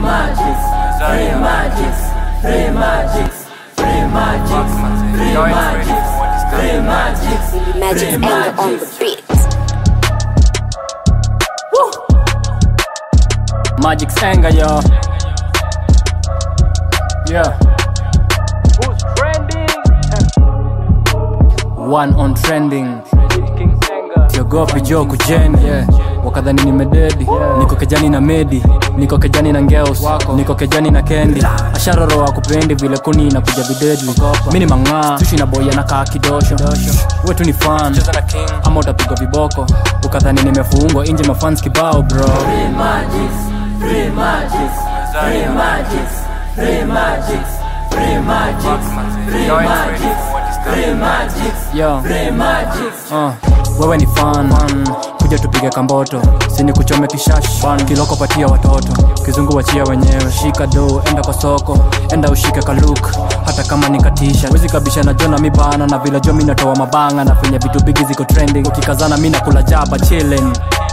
magics, free magics, free magics, free magics, free magics, free magics, Magic's free anger on the magics. beat. Magic's anger, yo. Yeah. Who's trending? One on trending. King Senga. siogopi jo kujeni yeah. wakadhani nimededi niko kejani na medi niko kejani na ngeus niko kejani na kendi asharoro akupendi vile kuni inakuja videdi mi ni mang'aa sushi na boya na kaa kidosho wetu ni fan ama utapigwa viboko ukadhani nimefungwa inje mafans kibao bro Free magics, free magics, free magics, free magics, free magics, free magics, free magics, Yo. free magics. uh, wewe ni fan man. kuja tupige kamboto sini kuchome kishash kiloko patia watoto kizungu wachia wenyewe shika do enda kwa soko enda ushike kaluk hata kama nikatisha wezi kabisha na jona mibana na vile jo mi natoa mabanga na penye vitu bigi ziko trending ukikazana mi nakula jaba chilling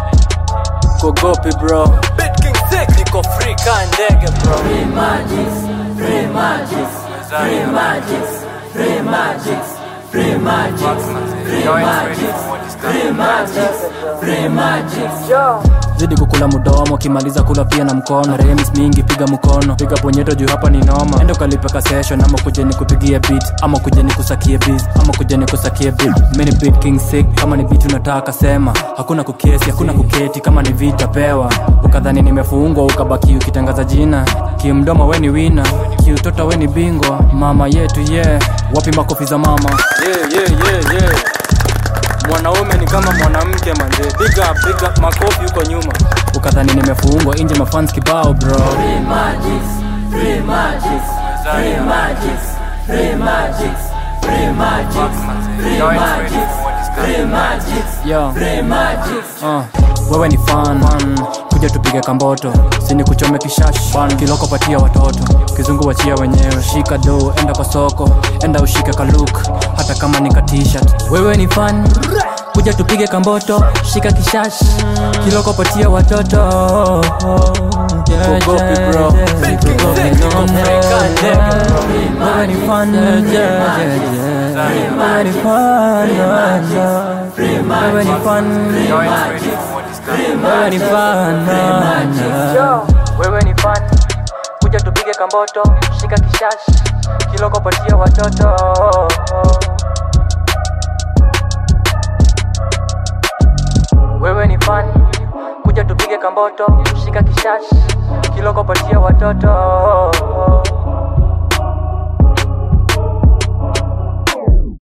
kogopi bro niko free ka ndege bro Free magics, free magics, free magics, free magics, free magics, free magics, free magics, free magics. zidi kukula mudomo kimaliza kula pia na mkono remis mingi piga mkono piga ponyeto juu hapa ni noma endo kalipeka session ama kuja nikupigie beat ama kuja nikusakie beat ama kuja nikusakie beat mini beat king sick kama ni beat unataka sema hakuna kukesi hakuna kuketi kama ni vita pewa ukadhani nimefungwa ukabaki ukitangaza jina kimdomo we ni wina kiutoto we ni bingwa mama yetu ye yeah. wapi makofi za mama yeah, yeah, yeah, yeah mwanaume ni kama mwanamke manze big up, big up, makofi huko nyuma ukadhani nimefungwa inje mafans kibao bro Free magics, free magics, free magics, free magics, free magics, free magics, free magics, Yo. free magics. uh, wewe ni fan man. kuja tupige kamboto sini kuchome kishash kiloko patia watoto kizungu wachia wenyewe shika do enda kwa soko enda ushike kaluk hata kama ni katishat wewe ni fan kuja tupige kamboto shika kishash kiloko patia watoto Kugopi, bro. Kugopi, no, no. Wewe ni fan, yeah, yeah, yeah. Wewe ni fan, yeah, yeah. Wewe ni fan, wewe ni fan, yeah. wewe ni fan kuja tupige kamboto shika kishash kiloko patia watoto wewe ni fan kuja tupige kamboto shika kishash kiloko patia watoto